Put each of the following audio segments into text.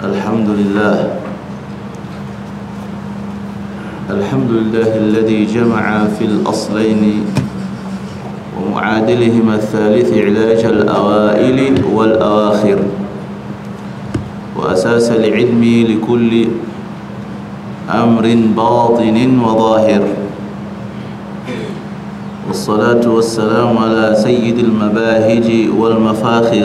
الحمد لله الحمد لله الذي جمع في الأصلين ومعادلهما الثالث علاج الأوائل والأواخر وأساس العلم لكل أمر باطن وظاهر والصلاة والسلام على سيد المباهج والمفاخر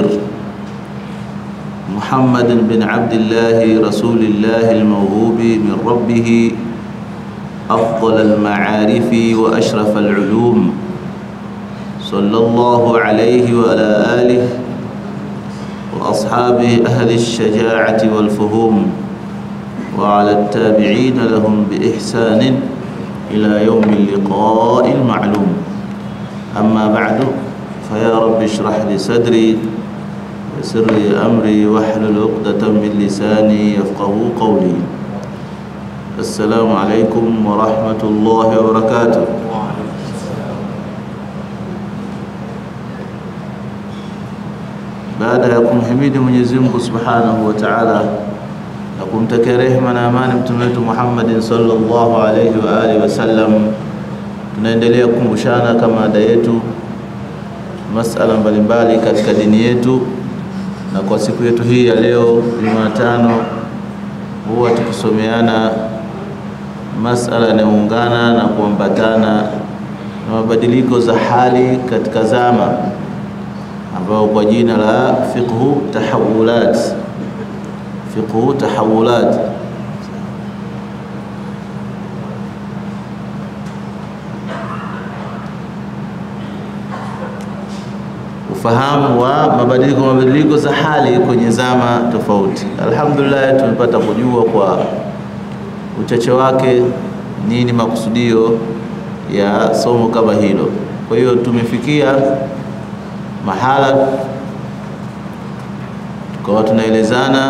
محمد بن عبد الله رسول الله الموهوب من ربه أفضل المعارف وأشرف العلوم صلى الله عليه وعلى آله وأصحابه أهل الشجاعة والفهوم وعلى التابعين لهم بإحسان إلى يوم اللقاء المعلوم أما بعد فيا رب اشرح لي صدري ويسر لي أمري واحلل عقدة من لساني يفقه قولي السلام عليكم ورحمة الله وبركاته baada ya kumhimidi Mwenyezi Mungu Subhanahu wa Ta'ala na kumtakia rehema na amani mtume wetu Muhammadin sallallahu alayhi wa alihi wasallam, tunaendelea kukumbushana kama ada yetu masala mbalimbali katika dini yetu, na kwa siku yetu hii ya leo Jumatano, huwa tukisomeana masala yanayoungana na kuambatana na mabadiliko za hali katika zama ambao kwa jina la fiqhu tahawulat fiqhu tahawulat ufahamu wa mabadiliko mabadiliko za hali kwenye zama tofauti. Alhamdulillah, tumepata kujua kwa uchache wake nini makusudio ya somo kama hilo. Kwa hiyo tumefikia mahala tukawa tunaelezana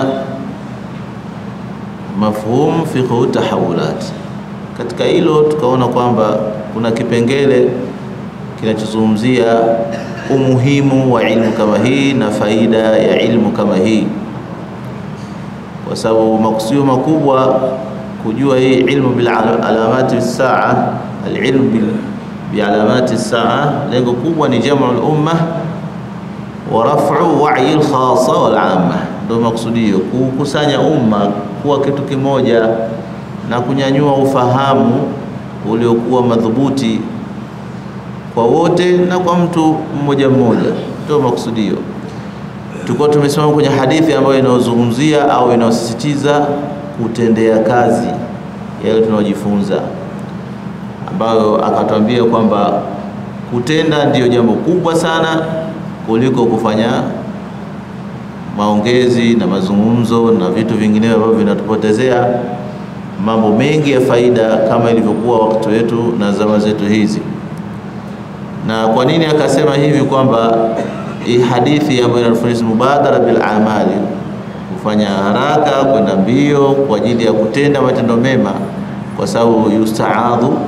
mafhumu fiqhu tahawulat. Katika hilo tukaona kwamba kuna kipengele kinachozungumzia umuhimu wa ilmu kama hii na faida ya ilmu kama hii, kwa sababu makusudio makubwa kujua hii ilmu bil alamati saa, alilmu bil bialamati saa, lengo kubwa ni jamu al-umma wa raf'u wa'i al-khassa wal 'amma, ndio makusudio kukusanya umma kuwa kitu kimoja na kunyanyua ufahamu uliokuwa madhubuti kwa wote na kwa mtu mmoja mmoja, ndio makusudio. Tulikuwa tumesimama kwenye hadithi ambayo inayozungumzia au inayosisitiza kutendea kazi yale tunayojifunza, ambayo akatwambia kwamba kutenda ndiyo jambo kubwa sana kuliko kufanya maongezi na mazungumzo na vitu vinginevyo ambavyo vinatupotezea mambo mengi ya faida kama ilivyokuwa wakati wetu na zama zetu hizi. Na kwa nini akasema hivi kwamba hii hadithi ambayo inatufundisha mubadara bil amali, kufanya haraka kwenda mbio kwa ajili ya kutenda matendo mema, kwa sababu yustaadhu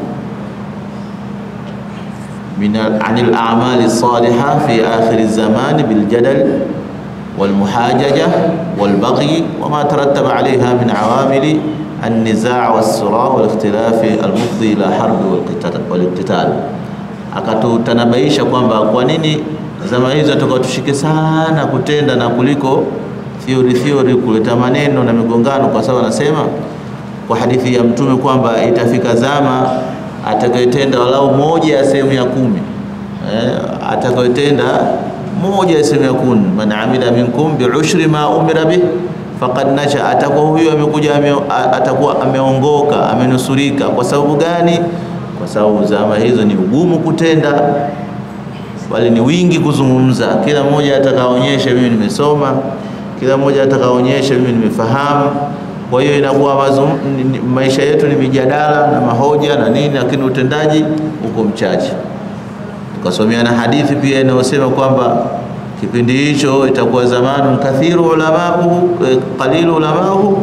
min anil a'mali salihah fi akhir zamani bil jadal wal muhajaja wal baghi wa ma tarattaba alayha min awamili an-niza' was-sura wal ikhtilaf al-mufdi ila harb wal iqtital. Akatutanabaisha kwamba kwa nini zama hizo tukawa tushike sana kutenda na kuliko theory theory, kuleta maneno na migongano, kwa sababu anasema kwa hadithi ya Mtume kwamba itafika zama atakayetenda walau moja ya sehemu ya kumi eh, atakayetenda moja ya sehemu ya kumi, man amila minkum biushri ma umira bih faqad naja, atakuwa huyo amekuja ame, atakuwa ameongoka amenusurika. Kwa sababu gani? Kwa sababu zama hizo ni ugumu kutenda, bali ni wingi kuzungumza. Kila mmoja atakaonyesha mimi nimesoma, kila mmoja atakaonyesha mimi nimefahamu kwa hiyo inakuwa maisha yetu ni mijadala na mahoja na nini, lakini utendaji uko mchache. Tukasomea na hadithi pia inayosema kwamba kipindi hicho itakuwa zamanu kathiru ulamauhu qalilu ulamauhu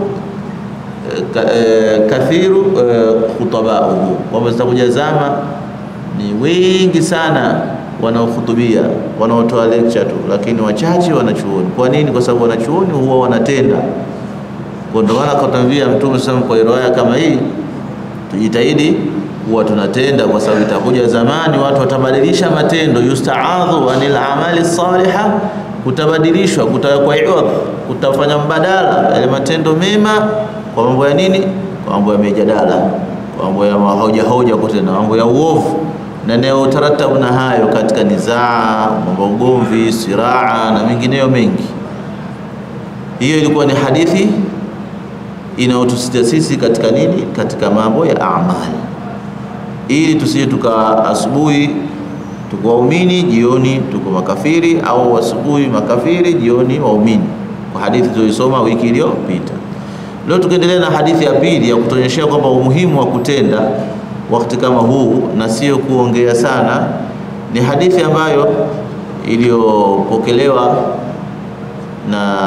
kathiru khutabauhu, kwamba zitakuja zama ni wengi sana wanaohutubia wanaotoa lecture tu, lakini wachache wanachuoni. Kwa nini? Kwa sababu wanachuoni huwa wanatenda Kwa ndio maana akatwambia Mtume SAW kwa riwaya kama hii, tujitahidi kuwa tunatenda, kwa sababu itakuja zamani watu watabadilisha matendo. Yustaadhu anil amali saliha, kutabadilishwa, kutawekwa iwadh, kutafanya mbadala yale matendo mema kwa mambo ya nini? Kwa mambo ya mijadala, kwa mambo ya hoja hoja, kutenda mambo ya uovu na neo taratabu na hayo katika nizaa, mambo ugomvi, siraa na mengineyo mengi. Hiyo ilikuwa ni hadithi inayotusita sisi katika nini? Katika mambo ya amali, ili tusije tuka asubuhi tuko waumini, jioni tuko makafiri, au asubuhi makafiri, jioni waumini, kwa hadithi tulisoma wiki iliyopita. Leo tukiendelea na hadithi ya pili ya kutuonyeshea kwamba umuhimu wa kutenda wakati kama huu na sio kuongea sana. Ni hadithi ambayo iliyopokelewa na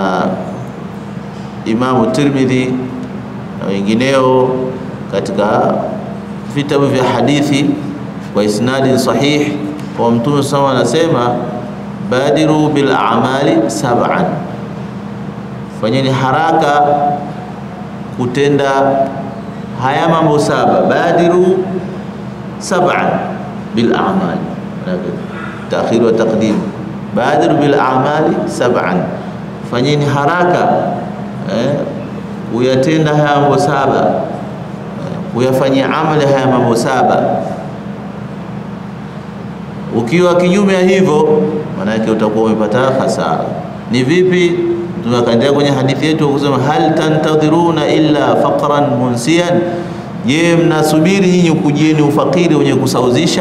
Imamu Tirmidhi na wengineo katika vitabu vya hadithi kwa isnadi sahih, kwa Mtume SAW anasema badiru bil a'mali sab'an, fanyeni haraka kutenda haya mambo saba. Badiru sab'an bil a'mali, ta'khir wa taqdim. Badiru bil a'mali sab'an, fanyeni haraka eh, kuyatenda haya mambo saba eh, kuyafanyia amali haya mambo saba. Ukiwa kinyume ya hivyo, maana yake utakuwa umepata hasara. Ni vipi? Tunakaendelea kwenye hadithi yetu kusema hal tantadhiruna illa faqran munsian, je, mnasubiri nyinyi kujieni ufakiri wenye kusauzisha,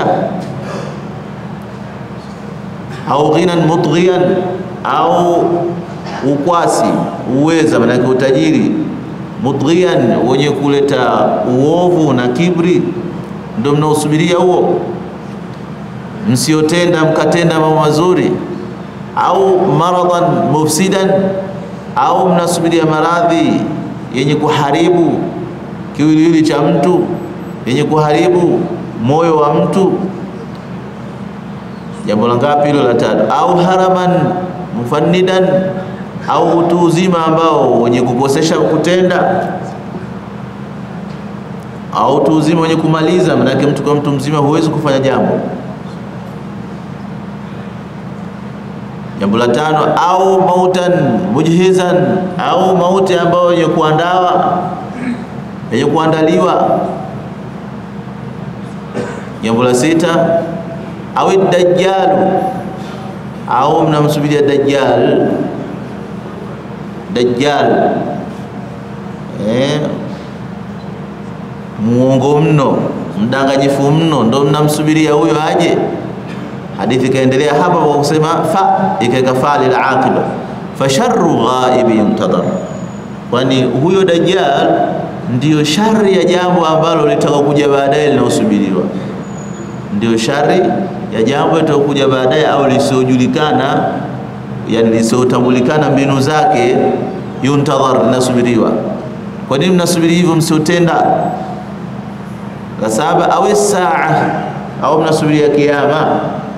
au ghinan mutghiyan, au ukwasi uweza, maana yake utajiri, mutghiyan, wenye kuleta uovu na kibri, ndio mnaosubiria huo? Msiotenda mkatenda mambo mazuri au maradan mufsidan, au mnasubiria maradhi yenye kuharibu kiwiliwili cha mtu, yenye kuharibu moyo wa mtu. Jambo la ngapi hilo? La tatu. Au haraman mufannidan, au utu uzima ambao wenye kukosesha kutenda, au utu uzima wenye kumaliza. Maanake mtu kwa mtu mzima huwezi kufanya jambo Jambo la tano, au mautan mujhizan, au mauti ambayo yenye kuandawa yenye kuandaliwa. Jambo la sita, au dajjalu, au mnamsubiria dajjal. Dajjal eh, muongo mno, mdanganyifu mno, ndo mnamsubiria huyo aje. Hadithi ikaendelea hapa kwa kusema fa ikaweka fa lil aqiba fa sharru ghaibi yuntadhar, kwani huyo dajjal ndiyo shari ya jambo ambalo litaka kuja baadaye linaosubiriwa, ndiyo shari ya jambo litakuja baadaye au lisiojulikana, yani lisiotambulikana mbinu zake. Yuntadhar, linasubiriwa. Kwa nini mnasubiri hivyo msiotenda? La saba, au saa au mnasubiria kiyama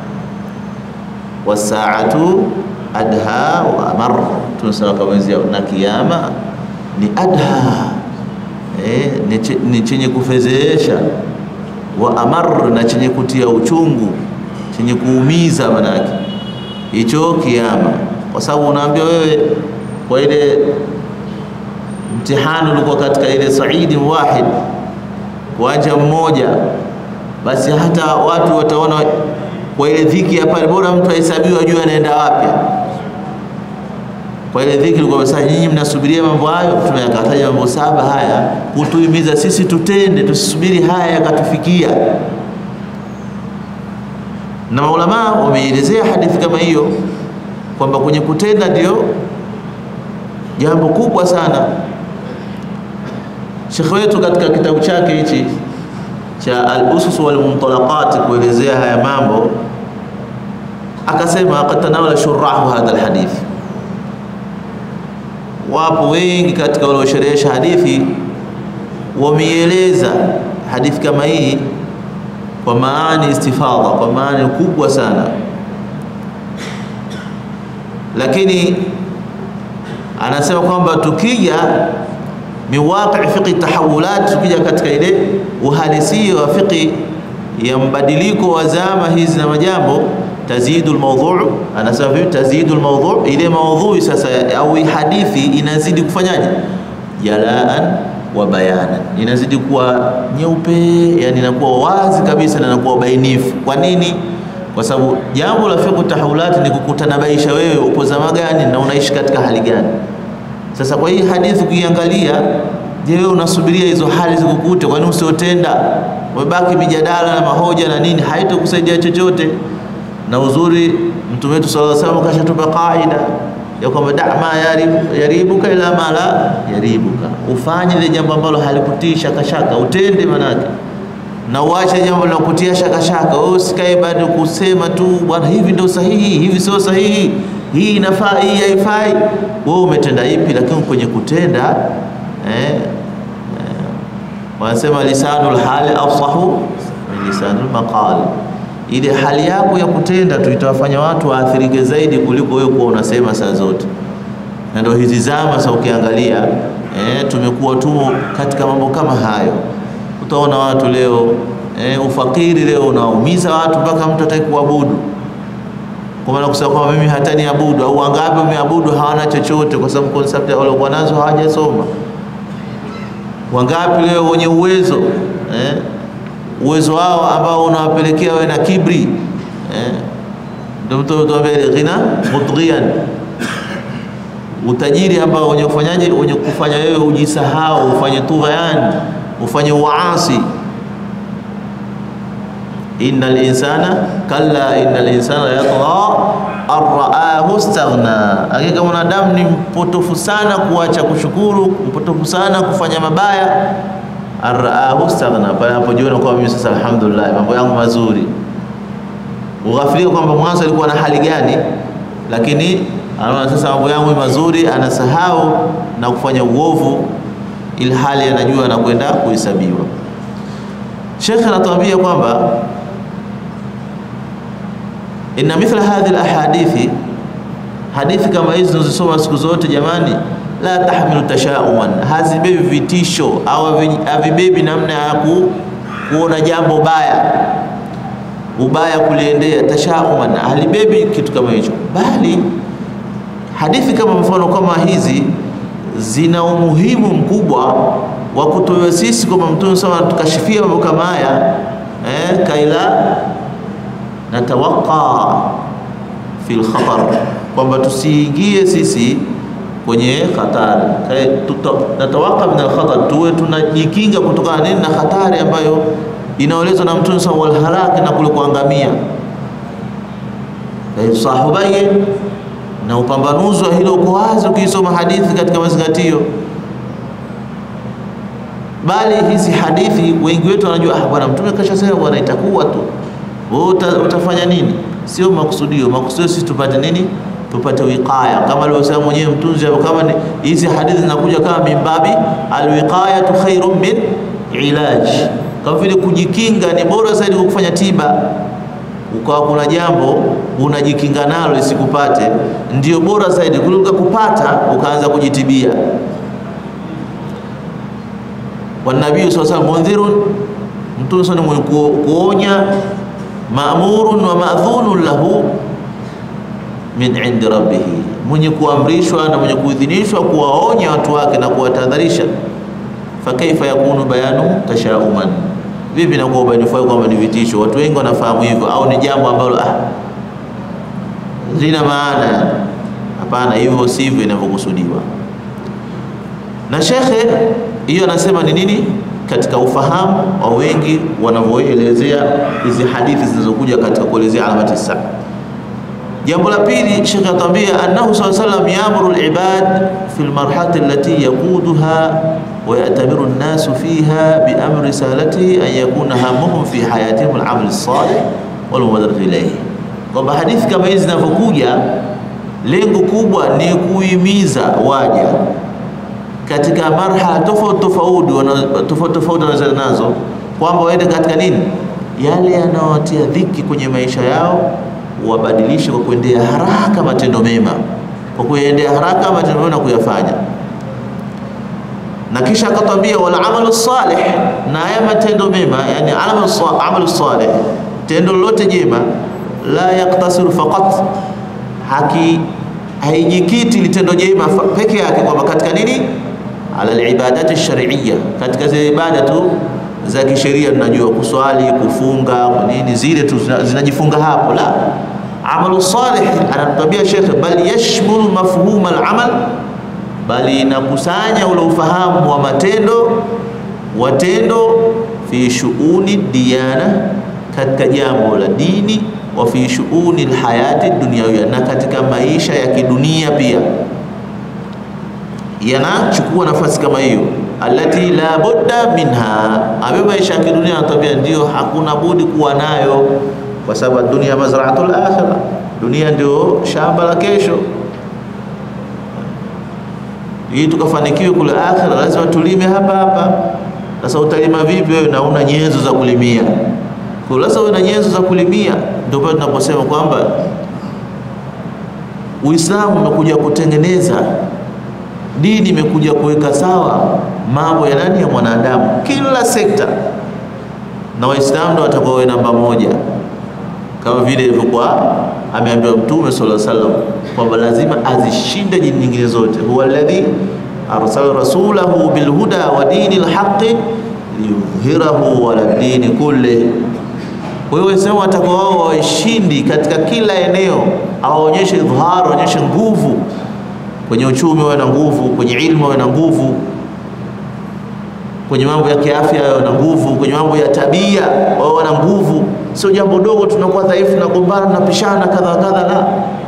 wasaatu adha wa amar, tunasema kama wenzao, na kiyama ni adha eh, ni chenye kufezeesha, wa amar, na chenye kutia uchungu, chenye kuumiza. Manake hicho kiyama, kwa sababu unaambia wewe kwa ile mtihani ulikuwa katika ile saidi wahid, uwanja mmoja, basi hata watu wataona kwa ile dhiki ya pale, bora mtu ahesabiwe ajue anaenda wapi. Kwa ile dhiki ilikuwa sasa, nyinyi mnasubiria mambo hayo. Mtume akataja mambo saba haya kutuhimiza sisi tutende, tusisubiri haya yakatufikia. Na maulamaa wameelezea hadithi kama hiyo kwamba kwenye kutenda ndio jambo kubwa sana. Shekhe wetu katika kitabu chake hichi cha al-usus wal muntalaqat kuelezea haya mambo akasema, qad tanawala shurahu hadha alhadith, wapo wengi katika waliosherehesha hadithi wameieleza hadithi kama hii kwa maani istifadha, kwa maani kubwa sana, lakini anasema kwamba tukija min waqi fiqhi tahawulat, tukija katika ile uhalisia wa fiqhi ya mbadiliko wa zama hizi na majambo, tazidu almawdhu', anasema vipi? Tazidu almawdhu', ile maudhui sasa au hadithi inazidi kufanyaje? Jalaan wa bayanan, inazidi kuwa nyeupe, yani inakuwa wazi kabisa na inakuwa bainifu. Kwa nini? Kwa sababu jambo la fiqh tahawulat ni kukutanabaisha wewe upo zama gani na unaishi katika hali gani. Sasa kwa hii hadithi ukiangalia, je, wewe unasubiria hizo hali zikukute? Kwa nini usiotenda? Umebaki mijadala na mahoja na nini, haitokusaidia chochote. Na uzuri Mtume wetu sallallahu alaihi wasallam kashatupa kaida ya kwamba da ma yaribuka ila ma la yaribuka, ufanye ile jambo ambalo halikutii shaka shaka, utende manake, na uache jambo la kutia shaka shaka. Wewe usikae bado kusema tu bwana, hivi ndio sahihi, hivi sio sahihi, hii inafaa, hii haifai. Wewe umetenda ipi? Lakini kwenye kutenda eh, eh, wanasema lisanul hali afsahu min lisanul maqal ile hali yako ya kutenda tu itawafanya watu waathirike zaidi kuliko wewe kuwa unasema saa zote. Na ndio hizi zama sasa, ukiangalia eh, tumekuwa tu katika mambo kama hayo. Utaona watu leo eh, ufakiri leo unaumiza watu mpaka mtu hataki kuabudu, kwa maana kusema kwamba mimi hata niabudu au wangapi wameabudu hawana chochote, kwa sababu concept waliokuwa nazo hawajasoma. Wangapi leo wenye uwezo eh, uwezo wao ambao unawapelekea wewe na kibri eh, ndio mtu tuambie ghina mutghiyan, utajiri ambao wenye kufanyaje, wenye kufanya wewe ujisahau, ufanye tughyan, ufanye uasi. innal insana kalla innal insana yatgha arraahu istaghna, hakika mwanadamu ni mpotofu sana kuacha kushukuru, mpotofu sana kufanya mabaya araahu staghna, pale anapojiona kwamba mimi sasa alhamdulillah mambo yangu mazuri. Ughafilika kwamba mwanzo alikuwa na hali gani, lakini anaona sasa mambo yangu mazuri, anasahau na kufanya uovu, ili hali anajua anakwenda kuhesabiwa. Sheikh anatuambia kwamba inna mithla hadhihi alahadithi, hadithi kama hizi tunazosoma siku zote jamani la tahmilu tashauman, hazibebi vitisho au havibebi namna ya ku, kuona jambo baya ubaya kuliendea. Tashauman halibebi kitu kama hicho, bali hadithi kama mfano kama hizi zina umuhimu mkubwa wa kutoa sisi kwamba Mtume sama tukashifia mambo kama haya eh, kaila natawaqa fil khatar, kwamba tusiingie sisi kwenye hatari natawaka min alkhatar, tuwe tunajikinga kutokana nini na hatari ambayo inaelezwa na Mtume sa walhalaki na kule kuangamia. Sahubaye na upambanuzi wa hilo uko wazi ukisoma hadithi katika mazingatio, bali hizi hadithi wengi wetu wanajua, ah, bwana Mtume kashasema bwana, itakuwa tu wewe uta, utafanya nini? Sio makusudio. Makusudio sisi tupate nini? tupate wiqaya kama alivyosema mwenyewe mtunzi hapo, kama hizi hadithi zinakuja kama mimbabi alwiqayatu khairun min ilaj, kama vile kujikinga ni bora zaidi kwa kufanya tiba. Ukawa kuna jambo unajikinga nalo lisikupate, ndio bora zaidi kuliko kupata ukaanza kujitibia. Wanabii sallallahu alaihi wasallam mundhirun, mtume sana mwenye kuonya, maamurun wa maadhunun lahu min indi rabbih, mwenye kuamrishwa na mwenye kuidhinishwa kuwaonya watu wake na kuwatahadharisha. Fa kaifa yakunu bayanu tashauman, vipi nakuwa ubainifu wake kwamba ni vitisho? Watu wengi wanafahamu hivyo, au ni jambo ambalo ah, lina maana. Hapana, hivyo sivyo inavyokusudiwa na shekhe. Hiyo anasema ni nini katika ufahamu wa wengi wanavyoelezea hizi hadithi zinazokuja katika kuelezea alamati saa Jambo la pili Sheikh atambia annahu sallallahu alayhi wasallam yamuru al-ibad fi al-marhalati allati yaquduha wa ya'tabiru an-nas fiha bi amri risalatihi an yakuna hamuhum fi hayatihim al-amal as-salih wal mubadaratu ilayhi, kwamba hadithi kama hizi zinavyokuja, lengo kubwa ni kuhimiza waja katika marhala tofauti tofauti tofauti tofauti wanazoenda nazo, kwamba waende katika nini, yale yanayowatia dhiki kwenye maisha yao wabadilishe kwa kuendea haraka matendo mema, kwa kuendea haraka matendo mema na kuyafanya. na kisha akatwambia wal amalu salih, na haya matendo mema, yani amalu salih, tendo lolote jema, la yaktasiru faqat, haki haijikiti litendo jema peke yake, kwamba katika nini, ala alibadati shar'iyya, katika zile ibada tu za kisheria, tunajua kuswali, kufunga, nini, zile tu zinajifunga hapo. La, amalu salih, anatuambia Sheikh, bal yashmulu mafhum al-amal bali inakusanya ule ufahamu wa matendo watendo fi shuuni diyana, katika jambo la dini, wa fi shuuni lhayati dunyawia, na katika maisha ya kidunia pia yanachukua nafasi kama hiyo, allati la budda minha, ambayo maisha ya kidunia anatambia ndio hakuna budi kuwa nayo, kwa sababu dunia mazraatul akhirah, dunia ndio shamba la kesho ili tukafanikiwe kule akhira, lazima tulime hapa hapa. Sasa utalima vipi wewe na una nyenzo za kulimia? Kwa lazima uwe na nyenzo za kulimia. Ndio pale tunaposema kwamba Uislamu umekuja kutengeneza, dini imekuja kuweka sawa mambo ya nani, ya mwanadamu, kila sekta, na Waislamu ndio watakuwa wawe namba moja, kama vile ilivyokuwa ameambiwa Mtume sallallahu alaihi wasallam kwamba lazima azishinde dini nyingine zote. huwa alladhi arsala rasulahu bilhuda wa dini lhaqi liyudhhirahu ala dini kulli. Kwa hiyo Waislamu watakuwa wao washindi katika kila eneo, awaonyeshe idhhar, waonyeshe nguvu kwenye uchumi, wawe na nguvu kwenye ilmu, wawe na nguvu kwenye mambo ya kiafya, wawe na nguvu kwenye mambo ya tabia, wawe na nguvu. Sio jambo dogo, tunakuwa dhaifu, nagombana, tunapishana kadha kadha, la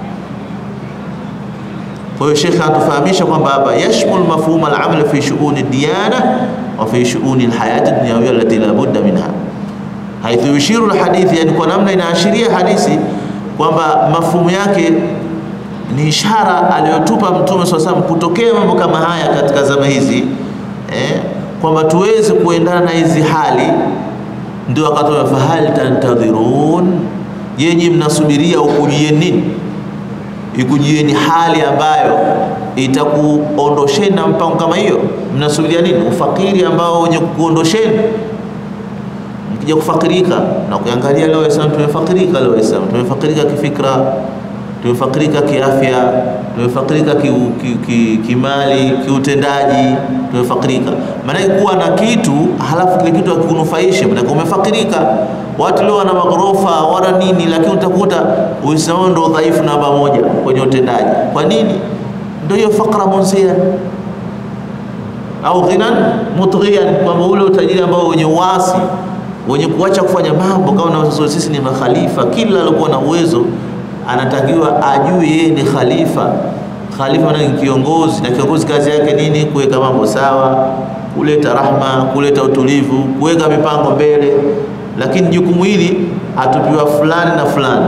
kwa hiyo Sheikh anatufahamisha kwamba hapa yashmul mafhum al-amal fi shu'uni diyana wa fi shu'uni al-hayati dunyawiyya allati la budda minha, haithu yushiru al-hadith, yani kwa namna inaashiria hadithi kwamba mafhumu yake ni ishara aliyotupa Mtume swalla salam kutokea mambo kama haya katika zama hizi eh, kwamba tuweze kuendana na hizi hali. Ndio akatoa fahal tantadhirun, yenye mnasubiria ukujieni nini ikujieni hali ambayo itakuondosheni na mpango kama hiyo. Mnasubiria nini? Ufakiri ambao wenye kuondosheni. Mkija kufakirika na kuangalia leo Waislamu tumefakirika, leo Waislamu tumefakirika kifikra, tumefakirika kiafya, tumefakirika kimali, ki, ki, ki kiutendaji, tumefakirika. Maana kuwa na kitu halafu kile kitu hakikunufaisha, maana umefakirika. Watu leo wana magorofa wana nini, lakini utakuta Uislamu ndio dhaifu namba moja kwenye utendaji. Kwa nini? Ndio hiyo fakra munsia au ghinan mutghiyan, kwamba ule utajiri ambao wenye uasi wenye kuacha kufanya mambo kama na sisi ni makhalifa. Kila alikuwa na uwezo anatakiwa ajue yeye ni khalifa. Khalifa ni kiongozi, na kiongozi kazi yake nini? Kuweka mambo sawa, kuleta rahma, kuleta utulivu, kuweka mipango mbele lakini jukumu hili atupiwa fulani na fulani,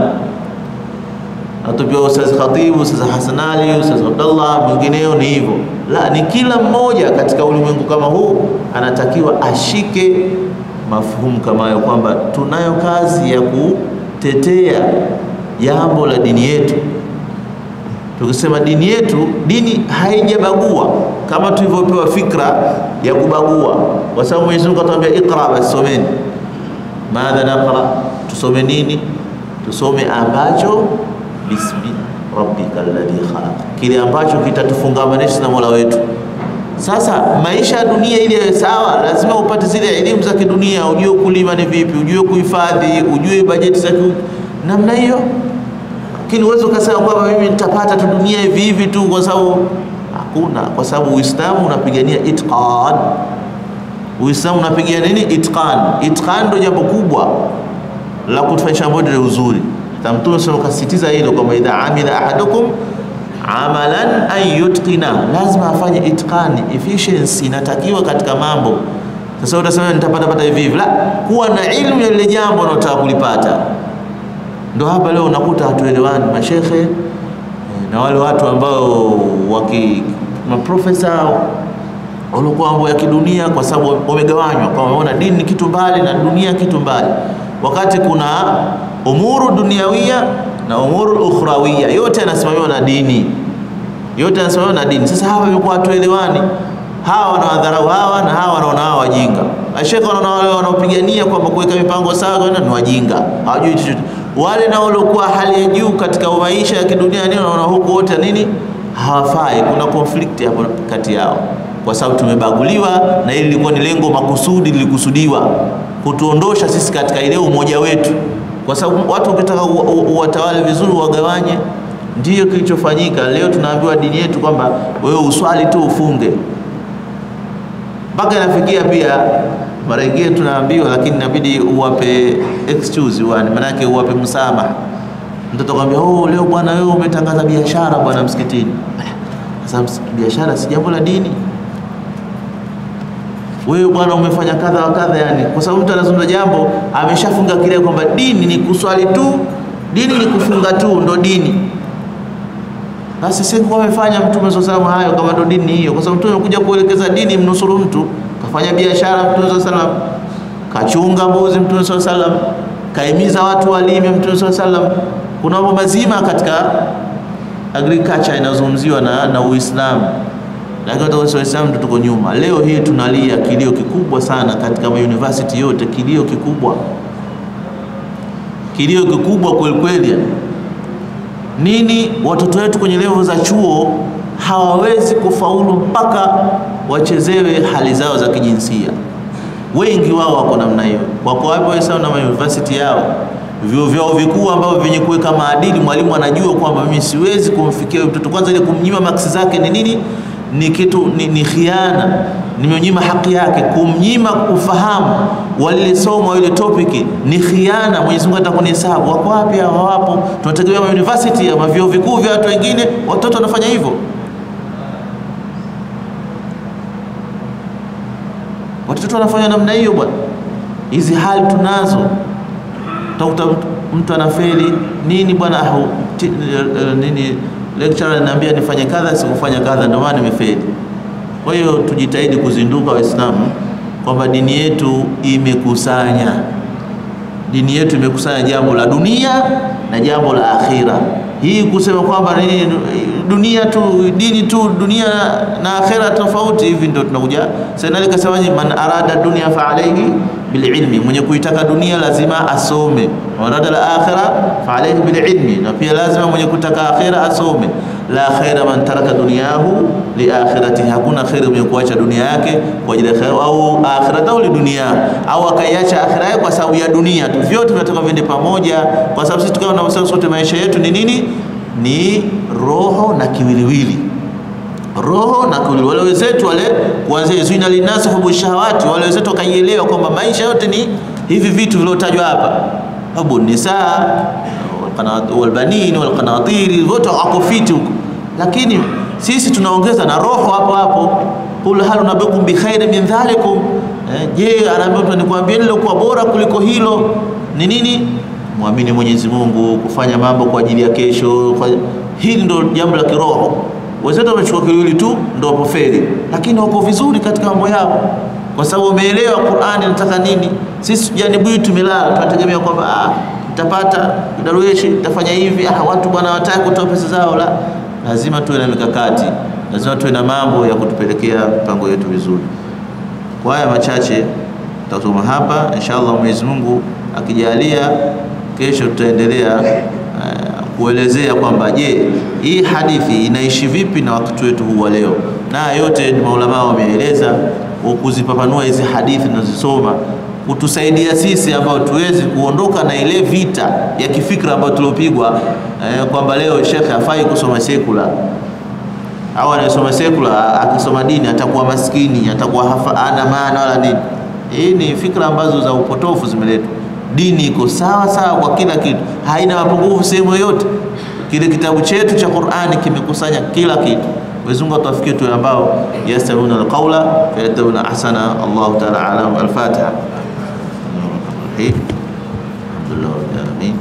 atupiwa Ustaz Khatibu, Ustaz Hassan Ali, Ustaz Abdallah, mwingineo ni hivyo. La, ni kila mmoja katika ulimwengu kama huu anatakiwa ashike mafhumu kama hayo, kwamba tunayo kazi ya kutetea jambo la dini yetu. Tukisema dini yetu, dini haijabagua kama tulivyopewa fikra ya kubagua, kwa sababu Mwenyezi Mungu atuambia iqra, basi someni madha naqra, tusome nini? Tusome ambacho bismi rabbika alladhi khalaq, kile ambacho kitatufungamanisha na Mola wetu. Sasa maisha ya dunia ili yawe sawa, lazima upate zile elimu za kidunia, ujue kulima ni vipi, ujue kuhifadhi, ujue bajeti za namna hiyo. Lakini uwezo ukasema kwamba mimi nitapata tu dunia hivi hivi tu, kwa sababu hakuna, kwa sababu Uislamu unapigania itqan Uislamu unapigia nini? Itqan. Itqan ndio jambo kubwa la kutufanyisha mambo ya uzuri. Mtume sasa kasisitiza hilo kwamba idha amila ahadukum amalan an yutqina, lazima afanye itqan, efficiency inatakiwa katika mambo. Sasa utasema nitapata pata hivi hivi, la, kuwa na ilmu ya lile jambo unalotaka kulipata. Ndio hapa leo unakuta hatuelewani mashekhe na wale watu ambao waki maprofesa walikuwa mambo ya kidunia, kwa sababu wamegawanywa, kwa wameona dini ni kitu mbali na dunia kitu mbali, wakati kuna umuru duniawia na umuru ukhrawia, yote yanasimamiwa na dini, yote yanasimamiwa na dini. Sasa hapa imekuwa hatuelewani. hawa wanawadharau hawa na hawa wanaona hawa wajinga. Mashekhe wanaona wale wanaopigania kwamba kuweka mipango sawa ni wajinga, hawajui chochote. Wale nao waliokuwa hali ya juu katika maisha ya kidunia nini, wanaona huku wote nini hawafai. Kuna conflict hapo kati yao, kwa sababu tumebaguliwa, na hili lilikuwa ni lengo makusudi, lilikusudiwa kutuondosha sisi katika ile umoja wetu, kwa sababu watu ukitaka uwatawale vizuri, wagawanye. Ndiyo kilichofanyika. Leo tunaambiwa dini yetu kwamba wewe uswali tu ufunge, mpaka inafikia pia mara nyingine tunaambiwa, lakini inabidi uwape excuse wani, maanake uwape msamaha. Mtoto akwambia, oh, leo bwana wewe umetangaza biashara bwana msikitini. Sasa biashara si jambo la dini wewe bwana umefanya kadha wa kadha, yani kwa sababu mtu anazungumza jambo ameshafunga kile kwamba dini ni kuswali tu, dini ni kufunga tu, ndo dini. Basi sisi kwa amefanya Mtume sallallahu hayo kama ndo dini hiyo, kwa sababu Mtume amekuja kuelekeza dini, mnusuru mtu, kafanya biashara Mtume sallallahu kachunga mbuzi Mtume sallallahu kaimiza watu walime Mtume sallallahu Kuna mambo mazima katika agriculture inazungumziwa na, na Uislamu lakini Waislamu tuko nyuma. Leo hii tunalia kilio kikubwa sana katika mauniversity yote, kilio kikubwa, kilio kikubwa kweli kweli. Nini? Watoto wetu kwenye levo za chuo hawawezi kufaulu mpaka wachezewe hali zao za kijinsia. Wengi wao wako namna hiyo. Wako wapi Waislamu na mauniversity yao, vyuo vyao vikuu ambavyo vyenye kuweka maadili. Mwalimu anajua kwamba mimi siwezi kumfikia mtoto, kwanza ile kumnyima maksi zake ni nini ni kitu ni, ni khiana, nimemnyima haki yake. Kumnyima ufahamu walile somo ile topic ni khiana. Mwenyezi Mungu atakunihesabu. Wako wapi hao? Hawapo. Tunategemea ma university ama vyuo vikuu vya watu wengine, watoto wanafanya hivyo. Watoto wanafanya namna hiyo bwana. Hizi hali tunazo, utakuta mtu anafeli nini bwana, nini lecturer ananiambia nifanye kadha, sikufanya kadha, ndio maana nimefeli. Kwa hiyo tujitahidi kuzinduka Waislamu kwamba dini yetu imekusanya, dini yetu imekusanya jambo la dunia na jambo la akhira. Hii kusema kwamba nini dunia tu dini tu dunia na akhira tofauti, hivi ndio tunakuja sasa. Kasemaje, man arada dunia fa alayhi bililmi, mwenye kuitaka dunia lazima asome. Warada la akhira fa alayhi bililmi, na pia lazima mwenye kutaka akhira asome. La khaira man taraka dunyahu li akhiratihi, hakuna khairi mwenye kuacha dunia yake kwa ajili ya akhira, au akhiratahu li dunia, au akaiacha akhira yake kwa sababu ya dunia tu. Vyote vinataka viende pamoja, kwa sababu sisi tukawa tunasema sote maisha yetu ni nini? Ni roho na kiwiliwili roho na kiwiliwili. Wale wenzetu wale kuanzia zuina linasi hubu shahawati, wale wenzetu wakaielewa kwamba maisha yote ni hivi vitu vilivyotajwa hapa, hubu nisaa walbanin walqanatiri, wote wako fiti huko, lakini sisi tunaongeza na roho hapo hapo. Qul hal unabbiukum bi khairin min dhalikum, je, anaambia nikwambie lilokuwa bora kuliko hilo ni nini? Muamini Mwenyezi Mungu, kufanya mambo kwa ajili ya kesho. Hili ndio jambo la kiroho. Wenzetu wamechukua kiwili tu ndio wapofeli, lakini wako vizuri katika mambo yao, kwa sababu wameelewa Qur'ani inataka nini. Sisi janibu hii tumelala, tunategemea kwamba ah, nitapata darueshi, nitafanya hivi. Ah, watu bwana hawataka kutoa pesa zao. La, lazima tuwe na mikakati, lazima tuwe na mambo ya kutupelekea mipango yetu vizuri. Kwa haya machache tutasoma hapa, inshallah Mwenyezi Mungu akijalia, kesho tutaendelea uh, kuelezea kwamba je, hii hadithi inaishi vipi na wakati wetu huu wa leo, na yote maulama wameeleza kuzipapanua hizi hadithi tunazisoma kutusaidia sisi ambao tuwezi kuondoka na ile vita ya kifikra ambayo tuliopigwa eh, kwamba leo shekhe hafai kusoma sekula au anayesoma sekula akisoma dini atakuwa maskini, atakuwa hafa, ana maana wala nini. Hii ni fikra ambazo za upotofu zimeletwa. Dini iko sawa sawa kwa kila kitu, haina mapungufu sehemu yoyote. Kile kitabu chetu cha Qur'ani kimekusanya kila kitu. Mwenyezi Mungu atuwafikie tu ambao yastami'una alqawla fayattabi'una ahsana. Allahu ta'ala alam. Al-Fatiha. Alhamdulillah rabbil alamin.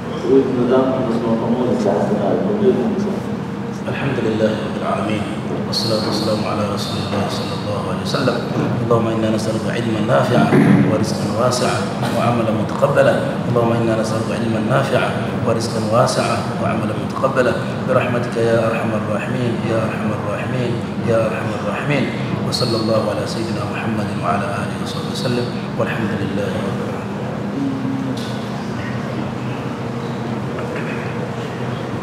الحمد لله رب العالمين والصلاة والسلام على رسول الله صلى الله عليه وسلم اللهم إنا نسألك علما نافعا ورزقا واسعا وعملا متقبلا اللهم إنا نسألك علما نافعا ورزقا واسعا وعملا متقبلا برحمتك يا أرحم الراحمين يا أرحم الراحمين يا أرحم الراحمين وصلى الله على سيدنا محمد وعلى آله وصحبه وسلم والحمد لله رب العالمين